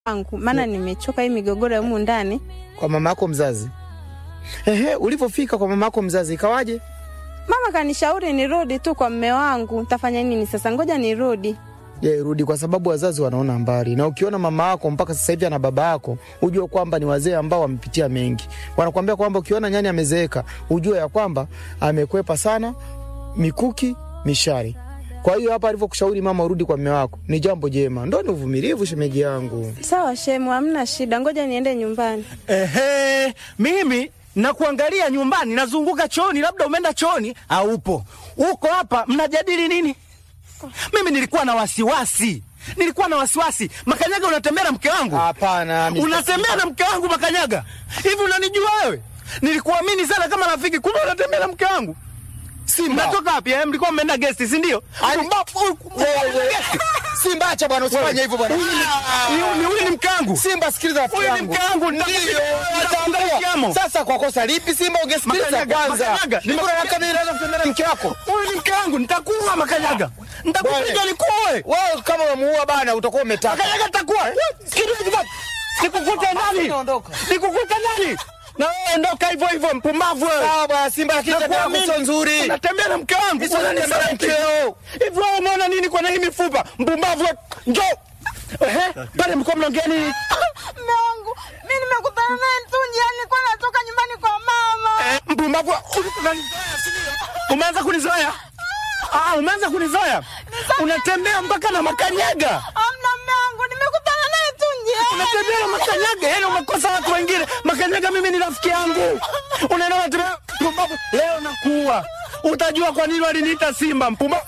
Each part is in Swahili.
wangu, maana nimechoka hii migogoro ya humu ndani. Kwa mama yako mzazi? Ehe, ulivyofika kwa mama yako mzazi ikawaje? Mama kanishauri nirudi tu kwa mme wangu. Tafanya nini sasa? Ngoja nirudi. Je, rudi kwa sababu wazazi wanaona mbali, na ukiona mama yako mpaka sasa hivi ana baba yako, ujue kwamba ni wazee ambao wamepitia mengi. Wanakuambia kwamba ukiona nyani amezeeka, ujue ya kwamba amekwepa sana mikuki mishari. Kwa hiyo hapa alivyokushauri mama urudi kwa mme wako ni jambo jema, ndo ni uvumilivu, shemeji yangu. Sawa shemu, hamna shida. Ngoja niende nyumbani. Ehe, mimi nakuangalia nyumbani, nazunguka chooni, labda umeenda chooni au upo uko hapa, mnajadili nini? Mimi nilikuwa na wasiwasi, nilikuwa na wasiwasi. Makanyaga, unatembea na mke wangu? Hapana, mimi- Unatembea na mke wangu Makanyaga? Hivi unanijua wewe? Nilikuamini sana kama rafiki, kumbe unatembea na mke wangu. Simba. Mnatoka wapi? eh? Mlikuwa mmeenda gesti, si ndio? Wewe, Simba, acha bwana, usifanye hivyo bwana. Huyu ni- huyu ni mke wangu. Simba, sikiliza rafiki Huyu ni yangu. mke wangu, Ndio, nitakupiga- nitaambia. nitakupiga- Sasa kwa kosa lipi Simba ungesikiliza Makanyaga, kwanza? Makanyaga, Niko na miaka miwili naweza kutembea na mke wako. Huyu ni mke wangu, nitakuua Makanyaga, nitakupiga Bwana. nikuue. Wewe kama umemuua bana utakuwa umetaka. Makanyaga takuwa nikukute nani? Naondoka. Nikukute nani? Na wewe ondoka hivyo hivyo, mpumbavu wewe. Sawa bwana Simba, lakini tabia yako Nakuamini. sio nzuri. Unatembea na mke wangu. Sio Unanitembea na unanitembea mkeo. Hivi wewe umeona nini kwa na hii mifupa? Mpumbavu wewe. Njoo. Ehe, pale mko mnaongea nini? Mme wangu, mi nimekutana naye tu njiani, nilikuwa natoka nyumbani kwa mama. Eh, mpumbavu wewe. Unanizoea, si ndio? Umeanza kunizoea? Ah, umeanza kunizoea. Unatembea mpaka na makanyaga. Amna mme wangu, nimekutana naye tu njiani. Unatembea na makanyaga, yani umekosa watu wengine. Makanyaga mimi ni rafiki yangu. Unaenda unatembea mpumbavu. Leo nakuua. Utajua kwa nini waliniita Simba mpumbavu.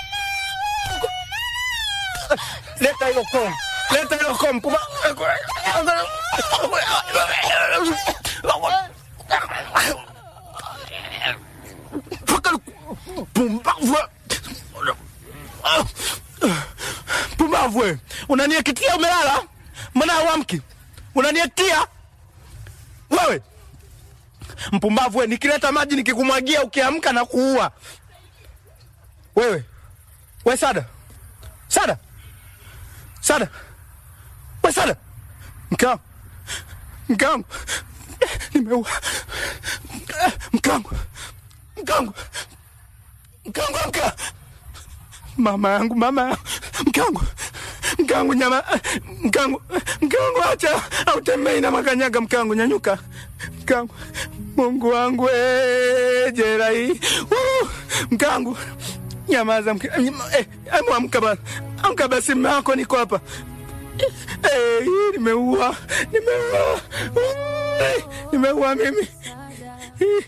Leta hilo komu. Leta hilo komu mpumbavu. Pumbavu. Pumbavu wewe. Unaniakitia umelala? Mbona hauamki? Unaniakitia? Wewe. Mpumbavu wewe, nikileta maji nikikumwagia ukiamka na kuua. Wewe. We Sada. Sada. Sada. We Sada. Mke wangu. Mke wangu. Nimeua. Mke wangu. Mke wangu. Mke wangu amka. Mama yangu, mama yangu. Mke wangu. Mke wangu nyama. Mke wangu. Mke wangu acha. Autembei na makanyaga mke wangu nyanyuka. Mke wangu. Mungu wangu we jera hii. Woo! Mke wangu. Nyamaza mke. Eh, emu amka basi. Amka basi mume wako niko hapa. Eh, hii nimeua. Nimeua. Eh, Nimeua mimi. Hii.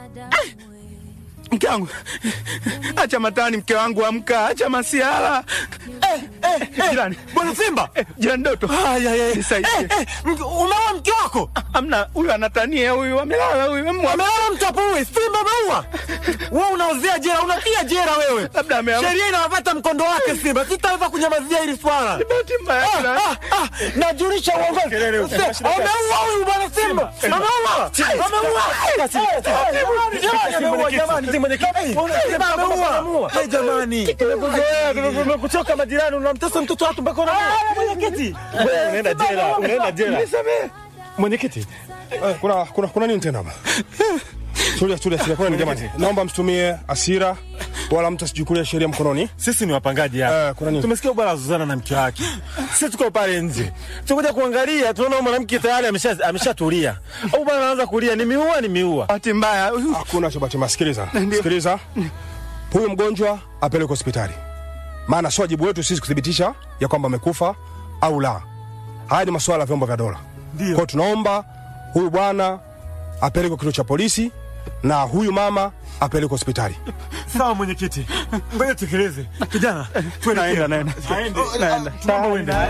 Mke wangu, acha matani, mke wangu, amka, acha masiala. Eh, eh, eh, jirani, Bwana Simba, eh, jirani Doto, nisaidie. umeua mke wako? Amna, huyu anatania, huyu amelala, huyu amwa- Amelala mtapo huyu, Simba ameua. Wewe unaozea jera, unatia jera wewe. labda ameamka. Sheria inawapata mkondo wake Simba. Sitaweza kunyamazia hili swala. Bahati mbaya, Ah, jirani. ah, ah, najulisha uongozi. Se- Ameua huyu bwana Simba. Ameua. Ameua. Eh, jamani, ameua jamani. Simba ameua. Eh, jamani. Tumekuchoka majirani, unamtesa mtoto watu mpaka unamuua. Mwenyekiti. Wewe unaenda jela, unaenda jela. Mwenyekiti, eh, kuna, kuna, kuna nini tena hapa? Tulia, tulia, tulia. Kuna nini jamani? Naomba msitumie hasira wala mtu asichukulie sheria mkononi. Sisi ni wapangaji hapa. Eh, kuna nini? Tumesikia bwana Zuzana na mke wake. Sisi tuko pale nje. Tukuja kuangalia, tunaona mwanamke tayari amesha ameshatulia. Au bwana anaanza kulia, ni miua ni miua. Bahati mbaya, huyu- Hakuna cha bahati mbaya. Sikiliza, sikiliza. Huyu mgonjwa apelekwe hospitali, maana sio wajibu wetu sisi kuthibitisha ya kwamba amekufa au la. Haya ni masuala ya vyombo vya dola. Kwa hiyo tunaomba huyu bwana apelekwe kituo cha polisi na huyu mama apelekwe hospitali. Sawa mwenyekiti. Ngoja tukeleze. Kijana, twende. naenda, naenda. Aende. Naenda. Tunaomba uende.